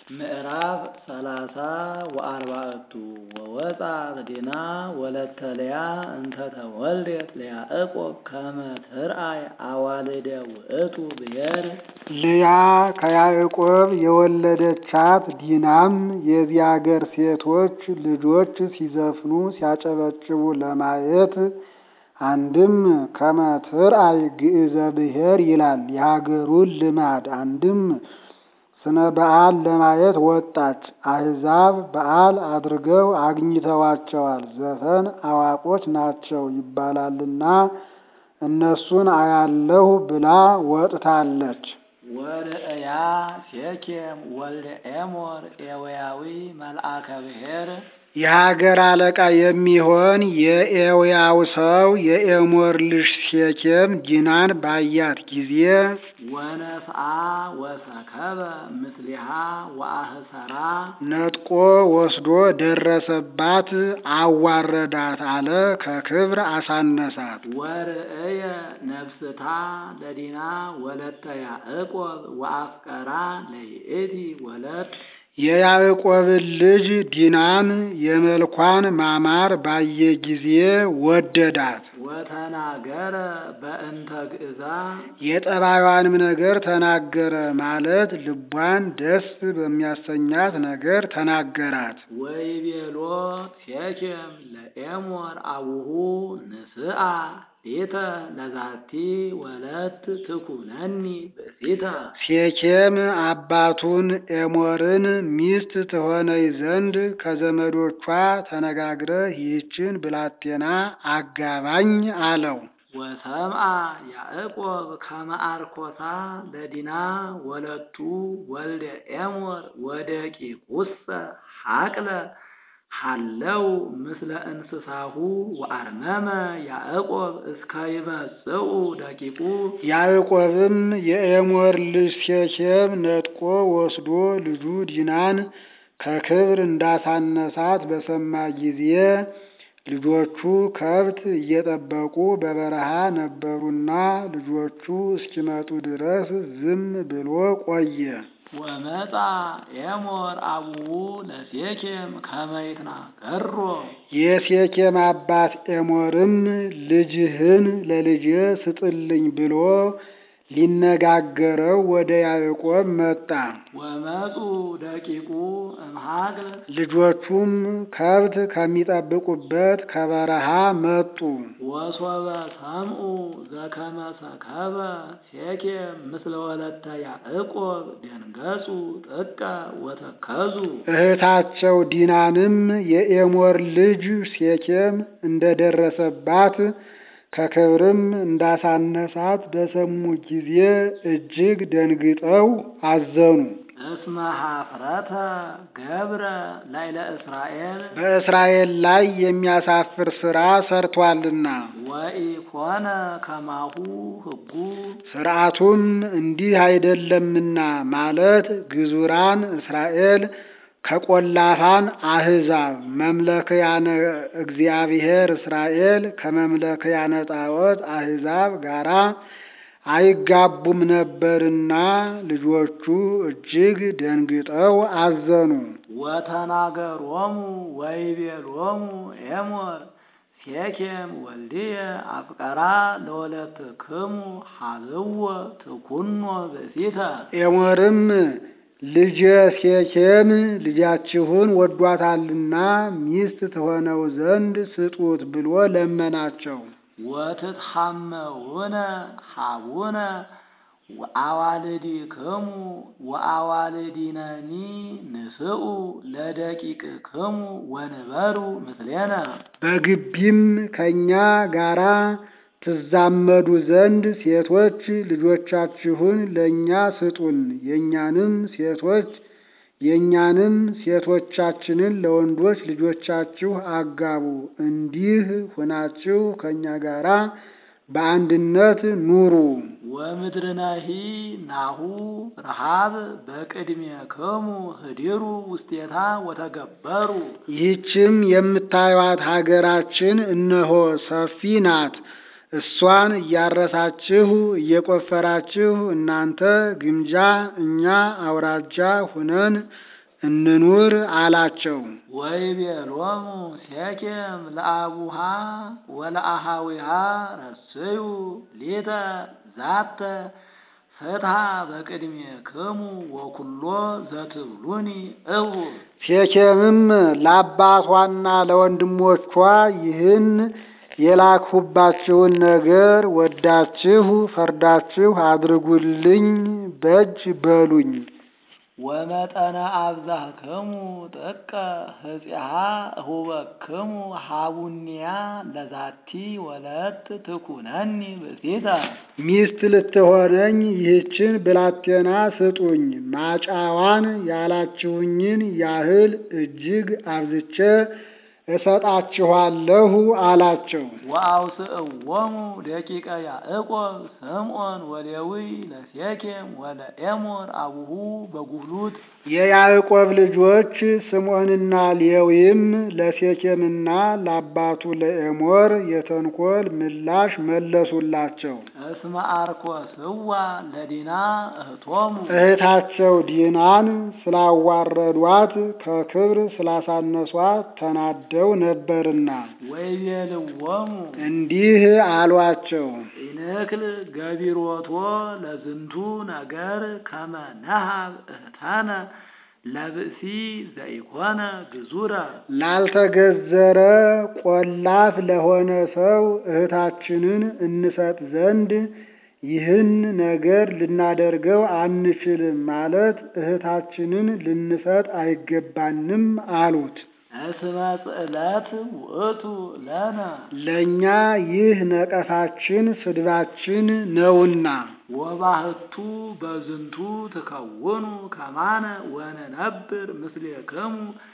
ምዕራፍ ሰላሳ ወአርባዕቱ ወወፃት ዲና ወለተ ልያ እንተ ተወልደት ለያዕቆብ ከመ ትርአይ አዋልደ ውእቱ ብሔር ልያ ከያዕቆብ የወለደቻት ዲናም የዚህ አገር ሴቶች ልጆች ሲዘፍኑ ሲያጨበጭቡ ለማየት አንድም ከመ ትርአይ ግዕዘ ብሔር ይላል የሀገሩን ልማድ አንድም ስነ በዓል ለማየት ወጣች። አሕዛብ በዓል አድርገው አግኝተዋቸዋል። ዘፈን አዋቆች ናቸው ይባላልና እነሱን አያለሁ ብላ ወጥታለች። ወርእያ ሴኬም ወልደ ኤሞር ኤውያዊ መልአከ ብሔር የሀገር አለቃ የሚሆን የኤውያው ሰው የኤሞር ልጅ ሴኬም ዲናን ባያት ጊዜ ወነስአ ወሰከበ ምስሊሃ ወአህሰራ ነጥቆ ወስዶ ደረሰባት፣ አዋረዳት አለ ከክብር አሳነሳት። ወርእየ ነፍስታ ለዲና ወለተ ያዕቆብ ወአፍቀራ ለይእቲ ወለት የያዕቆብን ልጅ ዲናን የመልኳን ማማር ባየ ጊዜ ወደዳት። ወተናገረ በእንተ ግእዛ የጠባዩንም ነገር ተናገረ ማለት ልቧን ደስ በሚያሰኛት ነገር ተናገራት። ወይቤሎ ሴኬም ለኤሞር አቡሁ ንስአ ቤተ ለዛቲ ወለት ትኩነኒ ብእሲተ ሴኬም አባቱን ኤሞርን ሚስት ትሆነኝ ዘንድ ከዘመዶቿ ተነጋግረህ ይህችን ብላቴና አጋባኝ አለው። ወሰምአ ያዕቆብ ከመ አርኮሳ ለዲና ወለቱ ወልደ ኤሞር ወደቂቁሰ ሐቅለ ሃለው ምስለ እንስሳሁ ወአርመመ ያዕቆብ እስከ ይመጽኡ ደቂቁ ያዕቆብም የኤሞር ልጅ ሴኬም ነጥቆ ወስዶ ልጁ ዲናን ከክብር እንዳሳነሳት በሰማ ጊዜ ልጆቹ ከብት እየጠበቁ በበረሃ ነበሩና ልጆቹ እስኪመጡ ድረስ ዝም ብሎ ቆየ። ወመጣ ኤሞር አቡሁ ለሴኬም ከመ ይትናገሮ የሴኬም አባት ኤሞርም ልጅህን ለልጄ ስጥልኝ ብሎ ሊነጋገረው ወደ ያዕቆብ መጣ። ወመፁ ደቂቁ እምሃግል ልጆቹም ከብት ከሚጠብቁበት ከበረሃ መጡ። ወሶበ ሰምኡ ዘከመ ሰከበ ሴኬም ምስለ ወለተ ያዕቆብ ደንገጹ ጥቀ ወተከዙ እህታቸው ዲናንም የኤሞር ልጅ ሴኬም እንደደረሰባት ከክብርም እንዳሳነሳት በሰሙ ጊዜ እጅግ ደንግጠው አዘኑ። እስመ ኀፍረተ ገብረ ላይለ እስራኤል በእስራኤል ላይ የሚያሳፍር ሥራ ሰርቷልና ወኢኮነ ከማሁ ሕጉ ሥርዓቱም እንዲህ አይደለምና ማለት ግዙራን እስራኤል ከቆላፋን አሕዛብ መምለክያነ እግዚአብሔር እስራኤል ከመምለክያነ ጣዖት አሕዛብ ጋራ አይጋቡም ነበርና ልጆቹ እጅግ ደንግጠው አዘኑ። ወተናገሮሙ ወይቤሎሙ ኤሞር ሴኬም ወልድየ አፍቀራ ለወለትክሙ ሀልዎ ትኩኖ ብእሲተ ኤሞርም ልጄ ሴኬም ልጃችሁን ወዷታልና ሚስት ትሆነው ዘንድ ስጡት ብሎ ለመናቸው። ወትትሐመውነ ሀቡነ አዋልዲክሙ ወአዋልዲነኒ ንስኡ ለደቂቅክሙ ወንበሩ ምስሌነ በግቢም ከእኛ ጋራ ትዛመዱ ዘንድ ሴቶች ልጆቻችሁን ለእኛ ስጡን፣ የእኛንም ሴቶች የእኛንም ሴቶቻችንን ለወንዶች ልጆቻችሁ አጋቡ። እንዲህ ሁናችሁ ከእኛ ጋራ በአንድነት ኑሩ። ወምድርነሂ ናሁ ረሃብ በቅድሜክሙ ህዲሩ ውስቴታ ወተገበሩ ይህችም የምታዩት ሀገራችን እነሆ ሰፊ ናት። እሷን እያረሳችሁ እየቆፈራችሁ እናንተ ግምጃ እኛ አውራጃ ሁነን እንኑር አላቸው። ወይቤሎሙ ሴኬም ለአቡሃ ወለአሃዊሃ ረስዩ ሊተ ዛተ ፍትሐ በቅድሜክሙ ወኩሎ ዘትብሉኒ እሁ ሴኬምም ለአባቷና ለወንድሞቿ ይህን የላክሁባችሁን ነገር ወዳችሁ ፈርዳችሁ አድርጉልኝ በጅ በሉኝ። ወመጠነ አብዛህክሙ ጥቀ ህጺሃ እሁበክሙ ሀቡኒያ ለዛቲ ወለት ትኩነኒ ብእሲተ ሚስት ልትሆነኝ ይህችን ብላቴና ስጡኝ። ማጫዋን ያላችሁኝን ያህል እጅግ አብዝቼ እሰጣችኋለሁ አላቸው። ወአውስእዎሙ ደቂቀ ያዕቆብ ስምዖን ወሌዊ ለሴኬም ወለኤሞር አቡሁ በጉህሉት የያዕቆብ ልጆች ስምዖንና ሌዊም ለሴኬምና ለአባቱ ለኤሞር የተንኮል ምላሽ መለሱላቸው። እስመ አርኮስዋ ለዲና እህቶሙ እህታቸው ዲናን ስላዋረዷት ከክብር ስላሳነሷት ተናደው ነበርና ወይቤልዎሙ እንዲህ አሏቸው። ኢንክል ገቢሮቶ ለዝንቱ ነገር ከመ ነሃብ እህታነ ለብእሲ ዘኢኮነ ግዙረ ላልተገዘረ ቆላፍ ለሆነ ሰው እህታችንን እንሰጥ ዘንድ ይህን ነገር ልናደርገው አንችልም ማለት እህታችንን ልንሰጥ አይገባንም አሉት። እስመ ጽዕለት ውእቱ ለነ ለእኛ ይህ ነቀፋችን ስድባችን ነውና ወባህቱ በዝንቱ ትከውኑ ከማነ ወነነብር ምስሌክሙ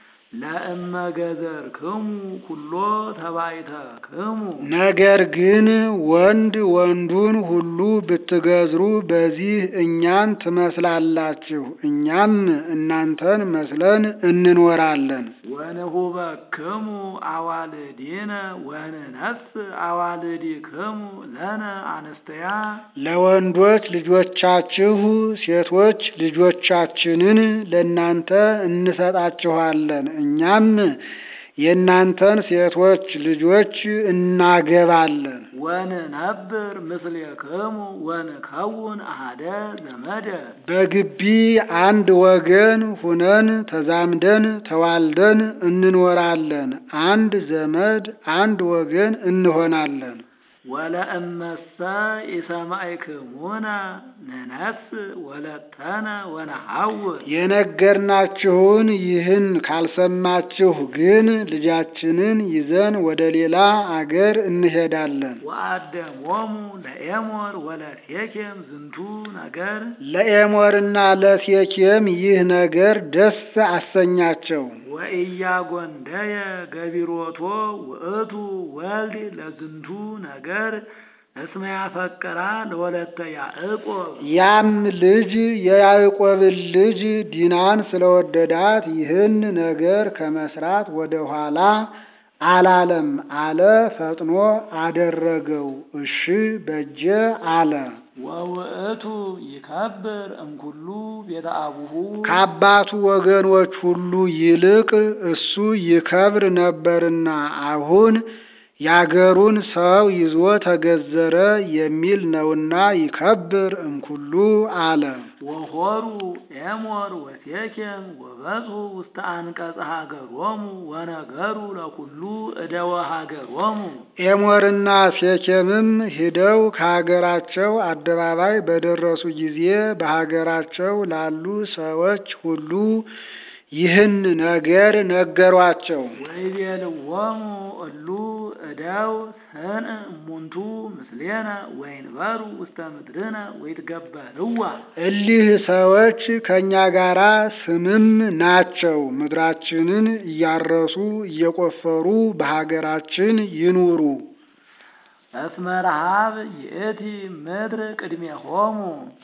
ለእመገዘርክሙ ኩሎ ተባይተክሙ ነገር ግን ወንድ ወንዱን ሁሉ ብትገዝሩ በዚህ እኛን ትመስላላችሁ፣ እኛም እናንተን መስለን እንኖራለን። ወንሁበክሙ አዋልዲነ ወንነስ አዋልዲክሙ ለነ አንስተያ ለወንዶች ልጆቻችሁ ሴቶች ልጆቻችንን ለእናንተ እንሰጣችኋለን፣ እኛም የእናንተን ሴቶች ልጆች እናገባለን። ወንነብር ምስሌክሙ ወንከውን አሃደ ዘመደ በግቢ አንድ ወገን ሁነን ተዛምደን ተዋልደን እንኖራለን። አንድ ዘመድ አንድ ወገን እንሆናለን። ወለእመሰ ኢሰማዕክሙነ ንነስ ወለተነ ወነሐውር የነገርናችሁን ይህን ካልሰማችሁ ግን ልጃችንን ይዘን ወደ ሌላ አገር እንሄዳለን። ወአደሞሙ ለኤሞር ወለሴኬም ዝንቱ ነገር ለኤሞርና ለሴኬም ይህ ነገር ደስ አሰኛቸው። ወኢያጎንደየ ገቢሮቶ ውእቱ ወልድ ለዝንቱ ነገር እስመ ያፈቅራ ለወለተ ያዕቆብ ያም ልጅ የያዕቆብን ልጅ ዲናን ስለወደዳት ይህን ነገር ከመስራት ወደ ኋላ አላለም አለ። ፈጥኖ አደረገው። እሺ በጀ አለ። ወውእቱ ይከብር እምኩሉ ቤተ አቡሁ ከአባቱ ወገኖች ሁሉ ይልቅ እሱ ይከብር ነበርና አሁን ያገሩን ሰው ይዞ ተገዘረ የሚል ነውና ይከብር እምኩሉ አለ። ወሆሩ ኤሞር ወሴኬም ወበጽሑ ውስተ አንቀጸ ሀገሮሙ ወነገሩ ለኩሉ እደወ ሀገሮሙ ኤሞርና ሴኬምም ሂደው ከሀገራቸው አደባባይ በደረሱ ጊዜ በሀገራቸው ላሉ ሰዎች ሁሉ ይህን ነገር ነገሯቸው። ወይቤልዎሙ እሉ እደው ሰንዕ እሙንቱ ምስሌነ ወይንበሩ ውስተ ምድርነ ወይትገበርዋ እሊህ ሰዎች ከእኛ ጋራ ስምም ናቸው። ምድራችንን እያረሱ እየቆፈሩ በሀገራችን ይኑሩ። እስመ ረሃብ ይእቲ ምድር ቅድሜሆሙ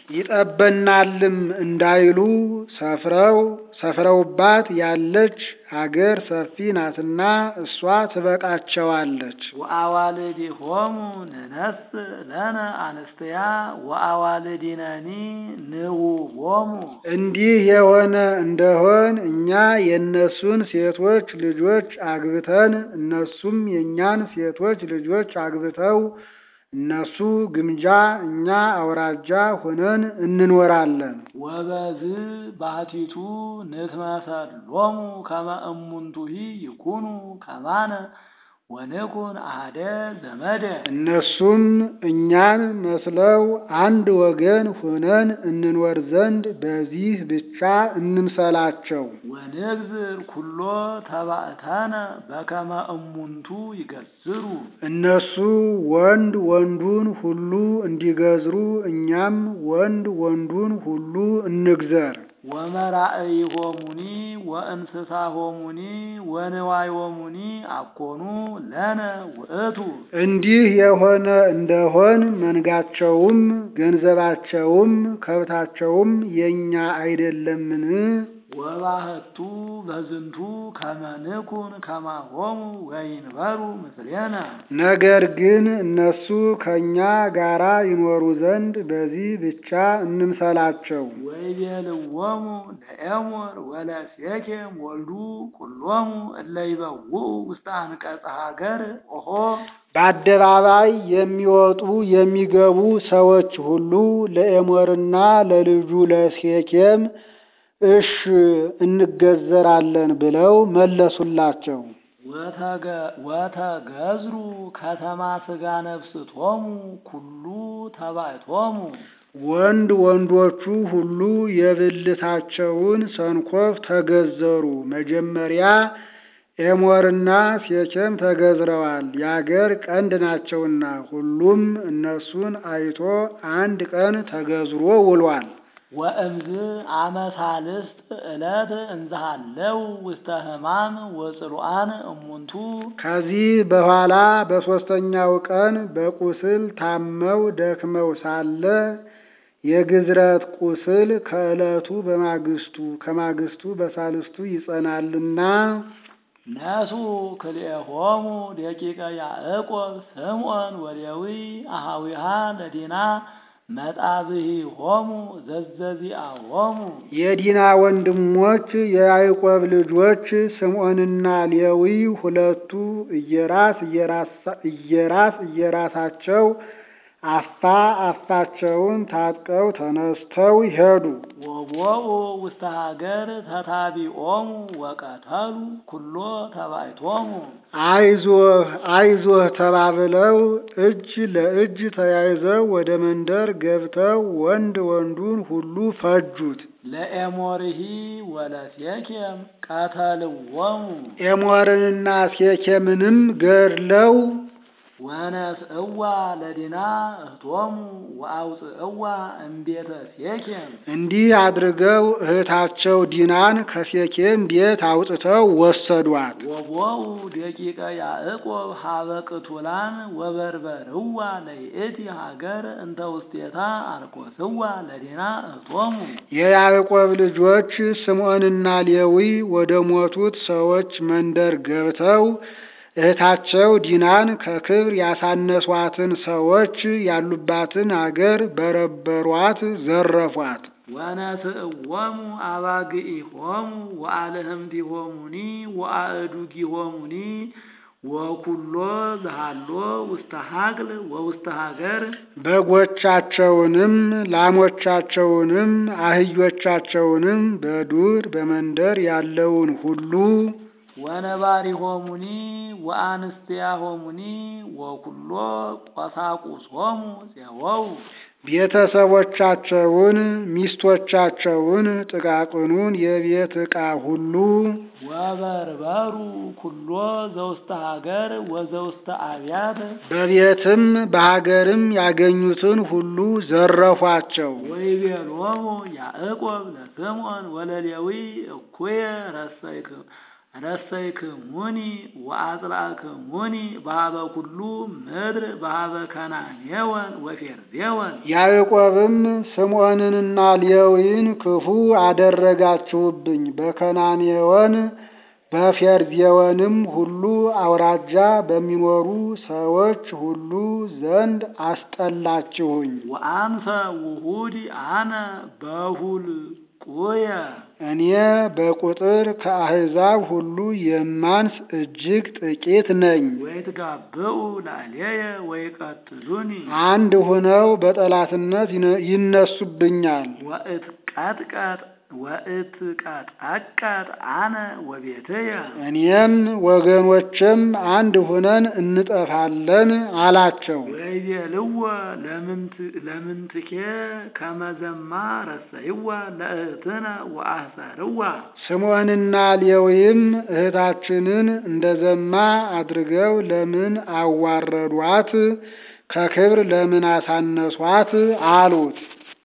ይጠበናልም እንዳይሉ ሰፍረው ሰፍረውባት ያለች አገር ሰፊ ናትና እሷ ትበቃቸዋለች። ወአዋልዲሆሙ ንነስ ለነ አንስትያ ወአዋልዲነኒ ንውሆሙ እንዲህ የሆነ እንደሆን እኛ የእነሱን ሴቶች ልጆች አግብተን እነሱም የእኛን ሴቶች ልጆች አግብተው እነሱ ግምጃ እኛ አውራጃ ሆነን እንኖራለን። ወበዝ ባሕቲቱ ንትመሰሎሙ ከመ እሙንቱሂ ይኩኑ ከማነ ወንኩን አሐደ ዘመደ እነሱም እኛን መስለው አንድ ወገን ሆነን እንኖር ዘንድ በዚህ ብቻ እንምሰላቸው። ወንግዝር ኩሎ ተባእተነ በከመ እሙንቱ ይገዝሩ እነሱ ወንድ ወንዱን ሁሉ እንዲገዝሩ እኛም ወንድ ወንዱን ሁሉ እንግዘር። ወመራእይሆሙኒ ወእንስሳሆሙኒ ወንዋዮሙኒ አኮኑ ለነ ውእቱ እንዲህ የሆነ እንደሆን መንጋቸውም ገንዘባቸውም ከብታቸውም የኛ አይደለምን? ወባህቱ በዝንቱ ከመ ንኩን ከማሆሙ ወይንበሩ ምስሌነ ነገር ግን እነሱ ከእኛ ጋራ ይኖሩ ዘንድ በዚህ ብቻ እንምሰላቸው። ወይቤልዎሙ ለኤሞር ወለሴኬም ወልዱ ኩሎሙ እለ ይበውኡ ውስተ አንቀጸ ሀገር ኦሆ በአደባባይ የሚወጡ የሚገቡ ሰዎች ሁሉ ለኤሞርና ለልጁ ለሴኬም እሽ እንገዘራለን ብለው መለሱላቸው። ወተገ- ወተገዝሩ ከተማ ስጋ ነፍስቶሙ ኩሉ ተባይቶሙ ወንድ ወንዶቹ ሁሉ የብልታቸውን ሰንኮፍ ተገዘሩ። መጀመሪያ ኤሞርና ሴኬም ተገዝረዋል፣ የአገር ቀንድ ናቸውና። ሁሉም እነሱን አይቶ አንድ ቀን ተገዝሮ ውሏል። ወእምዝ አመሳልስት ዕለት እንዝሃለው ውስተ ሕማም ወጽሉአን እሙንቱ ከዚህ በኋላ በሦስተኛው ቀን በቁስል ታመው ደክመው ሳለ የግዝረት ቁስል ከዕለቱ በማግስቱ ከማግስቱ በሳልስቱ ይጸናልና ነሱ ክልኤሆሙ ደቂቀ ያዕቆብ ስምዖን ወሌዊ አሃዊሃ ለዲና መጣብሂሆሙ ዘዘዚአሆሙ የዲና ወንድሞች የያዕቆብ ልጆች ስምዖንና ሌዊ ሁለቱ እየራስ እየራሳ- እየራስ እየራሳቸው አፋ አፋቸውን ታጥቀው ተነስተው ሄዱ። ወቦኡ ውስተ ሀገር ተታቢኦሙ ወቀተሉ ኩሎ ተባይቶሙ አይዞህ አይዞህ ተባብለው እጅ ለእጅ ተያይዘው ወደ መንደር ገብተው ወንድ ወንዱን ሁሉ ፈጁት። ለኤሞርሂ ወለሴኬም ቀተልዎሙ ኤሞርንና ሴኬምንም ገድለው ወነስእዋ ለዲና እህቶሙ ወአውፅእዋ እምቤተ ሴኬም እንዲህ አድርገው እህታቸው ዲናን ከሴኬም ቤት አውጥተው ወሰዷት። ወቦኡ ደቂቀ ያዕቆብ ሀበ ቅቱላን ወበርበርዋ ለይእቲ ሀገር እንተ ውስቴታ አርኮስዋ ለዲና እህቶሙ የያዕቆብ ልጆች ስምዖንና ሌዊ ወደ ሞቱት ሰዎች መንደር ገብተው እህታቸው ዲናን ከክብር ያሳነሷትን ሰዎች ያሉባትን አገር በረበሯት፣ ዘረፏት። ወነስእዎሙ አባግኢሆሙ ወአልህምቲሆሙኒ ወአእዱጊሆሙኒ ወኩሎ ዝሃሎ ውስተ ሀቅል ወውስተ ሀገር በጎቻቸውንም ላሞቻቸውንም አህዮቻቸውንም በዱር በመንደር ያለውን ሁሉ ወነባሪሆሙኒ ወአንስቲያሆሙኒ ወኩሎ ቆሳቁሶሙ ፄወው ቤተሰቦቻቸውን፣ ሚስቶቻቸውን፣ ጥቃቅኑን የቤት ዕቃ ሁሉ ወበርበሩ ኩሎ ዘውስተ ሀገር ወዘውስተ አብያት በቤትም በሀገርም ያገኙትን ሁሉ ዘረፏቸው። ወይቤሎሙ ያዕቆብ ለስምዖን ወለሌዊ እኩየ ረሰይክ ረሰይክሙኒ ወአጽላእክሙኒ በሀበ ኩሉ ምድር በሀበ ከናኔወን ወፌርዜወን ያዕቆብም ስምዖንንና ሌዊን ክፉ አደረጋችሁብኝ፣ በከናኔወን በፌርዜወንም ሁሉ አውራጃ በሚኖሩ ሰዎች ሁሉ ዘንድ አስጠላችሁኝ። ወአንሰ ውሁድ አነ በሁልቁየ እኔ በቁጥር ከአሕዛብ ሁሉ የማንስ እጅግ ጥቂት ነኝ። ወይትጋብኡ ላዕሌየ ወይቀትሉኒ አንድ ሆነው በጠላትነት ይነ- ይነሱብኛል። ወእትቀጥቀጥ ወእትቀጠቀጥ አነ ወቤትየ እኔም ወገኖችም አንድ ሆነን እንጠፋለን አላቸው። ወይቤልዎ ለምንት- ለምንትኬ ከመዘማ ረሰይዋ ለእህትነ ወአህሰርዋ ስምዖንና ሌዊም እህታችንን እንደ ዘማ አድርገው ለምን አዋረዷት? ከክብር ለምን አሳነሷት? አሉት።